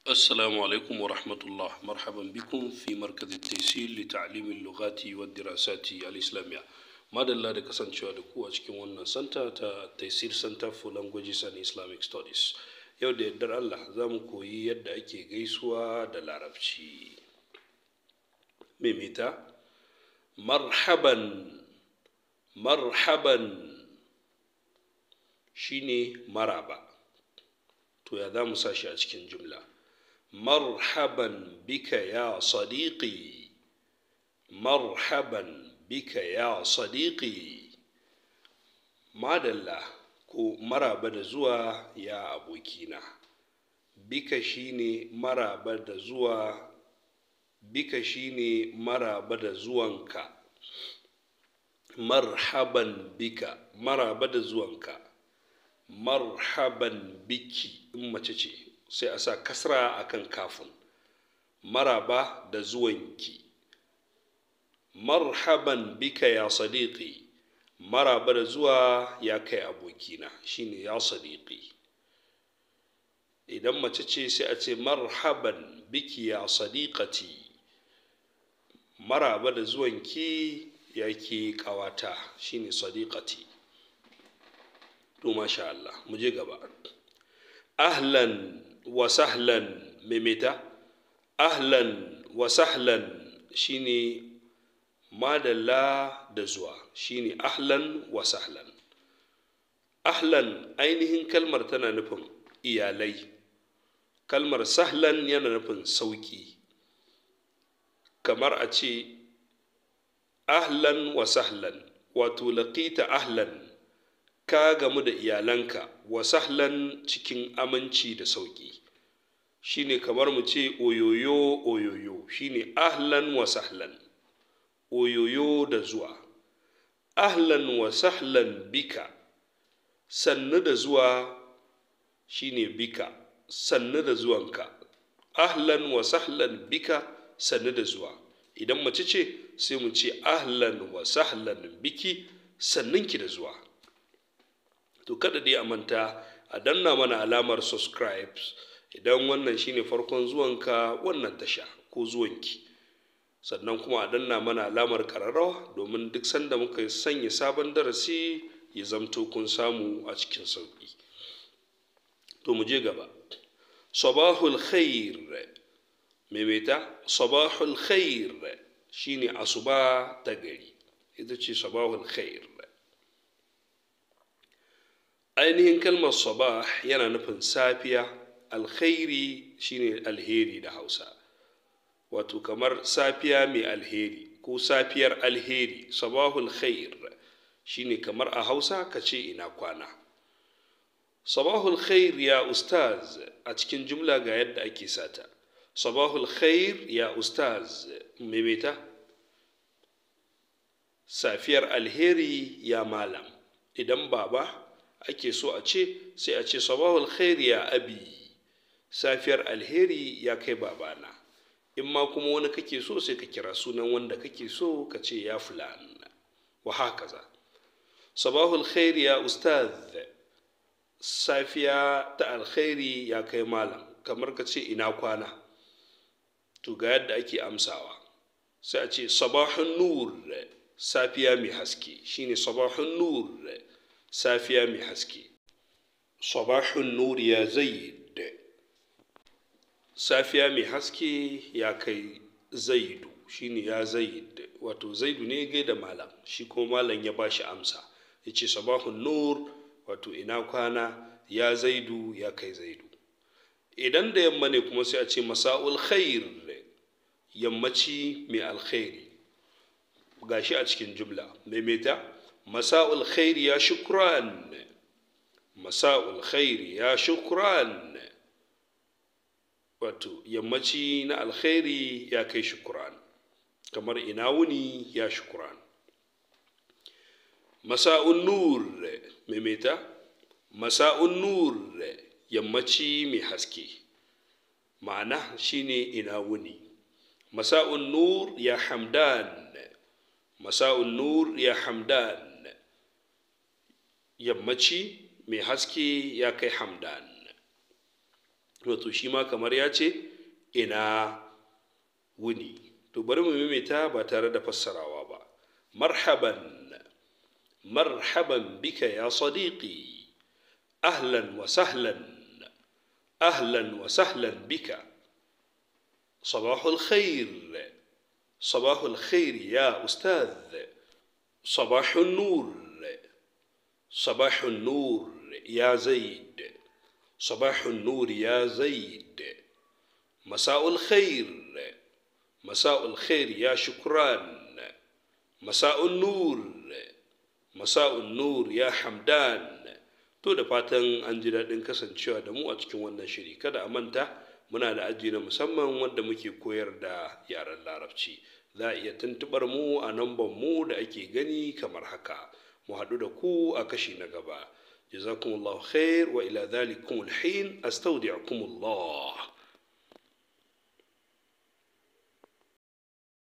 السلام عليكم ورحمة الله مرحبا بكم في مركز التيسير لتعليم اللغات والدراسات الإسلامية madalla da kasancewa da ku a cikin wannan santa ta taisir center for languages and islamic studies yau da yardar allah za mu koyi yadda ake gaisuwa da larabci maimaita marhaban marhaban shine maraba to ya za mu sa shi a cikin jumla marhaban bika ya sadiqi marhaban bika ya sadiqi madalla ko maraba da zuwa ya abokina bika shine maraba da zuwa bika shine maraba da zuwanka marhaban bika maraba da zuwanka marhaban biki in mace ce sai a sa kasra akan kafin maraba da zuwanki marhaban bika ya sadiqi maraba da zuwa ya kai abokina shine ya sadiqi idan mace ce sai a ce marhaban biki ya sadiqati maraba da zuwanki ya ke kawata shine sadiqati to masha Allah mu je gaba ahlan wa sahlan maimaita ahlan wa sahlan shine madalla da zuwa shine ahlan wa sahlan ahlan ainihin kalmar tana nufin iyalai kalmar sahlan yana nufin sauki kamar a ce ahlan wa sahlan wato laƙita ahlan ka gamu da iyalanka wa sahlan cikin aminci da sauki shine kamar mu ce oyoyo oyoyo shine ahlan wa sahlan oyoyo da zuwa ahlan wa sahlan bika sannu da zuwa shine bika sannu da zuwanka ahlan wa sahlan bika sannu da zuwa idan mace ce sai mu ce ahlan wa sahlan biki sannunki da zuwa to kada dai a manta a danna mana alamar subscribe idan wannan shine farkon zuwanka wannan tasha ko zuwanki sannan kuma a danna mana alamar kararrawa domin duk sanda muka sanya sabon darasi ya zamto kun samu a cikin sauƙi to mu je gaba sabahul khair maimaita sabahul khair shine asuba ta gari ita ce sabahul khair ainihin kalmar sabah yana nufin safiya alkhairi shine alheri da hausa wato kamar safiya mai alheri ko safiyar alheri sabahul khair shine kamar a hausa ka ce ina kwana sabahul khair ya ustaz a cikin jumla ga yadda ake sata sabahul khair ya ustaz maimaita safiyar alheri ya malam idan baba ake so a ce sai a ce sabahul khair ya abi safiyar alheri ya kai babana in ma kuma wani kake so sai ka kira sunan wanda kake so ka ce ya fulan wa hakaza sabahul khair ya ustaz safiya ta alkhairi ya kai malam kamar ka ce ina kwana to ga yadda ake amsawa sai a ce sabahun nur safiya mai haske shine sabahun nur safiya mai haske sabahun nur ya zaid safiya mai haske ya kai zaidu shine ya zaid wato zaidu ne gai da malam shi ko malam ya bashi amsa ya ce sabahun nur wato ina kwana ya zaidu ya kai zaidu idan da yamma ne kuma sai a ce masa'ul khair yammaci mai alkhairi gashi a cikin jumla maimaita masa'ul khair ya shukran masa'ul khair ya shukran wato yammaci na alkhairi ya kai shukran kamar ina wuni ya shukran masa'un nur maimaita masa'un nur yammaci mai haske ma'ana shine ina wuni masa'un nur ya hamdan masa'un nur ya hamdan yammaci mai haske ya kai hamdan wato shi ma kamar ya ce ina wuni to bari mu maimaita ba tare da fassarawa ba marhaban marhaban bika ya sadiqi ahlan wa sahlan ahlan wa sahlan bika صباح الخير صباح الخير يا أستاذ صباح النور صباح النور يا زيد صباح النور يا زيد مساء الخير مساء الخير يا شكران مساء النور مساء النور ya hamdan to da fatan an ji daɗin kasancewa da mu a cikin wannan shiri kada a manta muna da aji na musamman wanda muke koyar da yaren larabci za a iya tuntubar mu a namban mu da ake gani kamar haka mu haɗu da ku a kashi na gaba jazakumullahu khair wa ila dhalikum alhin astaudi'akumullah